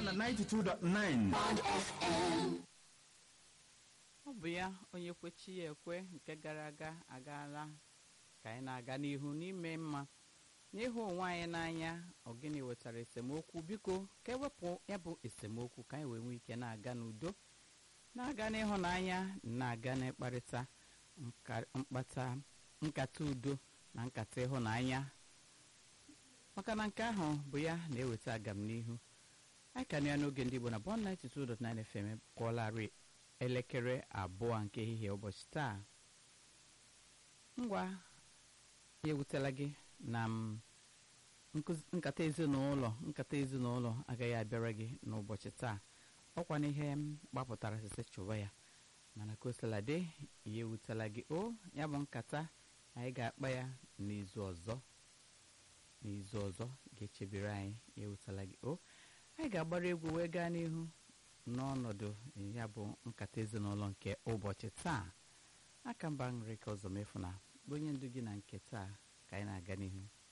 na 92.9 ọ bụ ya onye kwechi ya ekwe nke gara aga agaala ka anyị na-aga n'ihu n'ime mma n'ịhụ onwe anyị n'anya ogini wetara esemokwu biko ka ewepụ ya bụ esemokwu ka anyị wee nwee ike na-aga n'udo na-aga n'ịhụnanya na-aga n'ịkparịta nka- mkpata nkata udo na nkata ịhụnanya maka na nke ahụ bụ ya na-eweta agam n'ihu anyị ka nọ ya n'oge ndị Igbo na bọn 92.9 FM kụọlarị elekere abụọ nke ehihie ụbọchị taa ngwa ya ewutela gị na m nkụzi- nkata ezinụlọ nkata ezinụlọ agaghị abịara gị n'ụbọchị taa ọkwa n'ihe m gbapụtara site chụwa ya mana ka o sila dị ya ewutela gị o ya bụ nkata anyị ga-akpa ya n'izu ọzọ n'izu ọzọ ga-echebere anyị ya ewutela gị o anyị ga-agbara egwu wee gaa n'ihu n'ọnọdụ ya bụ nkata ezinụlọ nke ụbọchị taa aka mba nri ka ọzọ mefu na bụ onye ndu gị na nke taa ka anyị na-aga n'ihu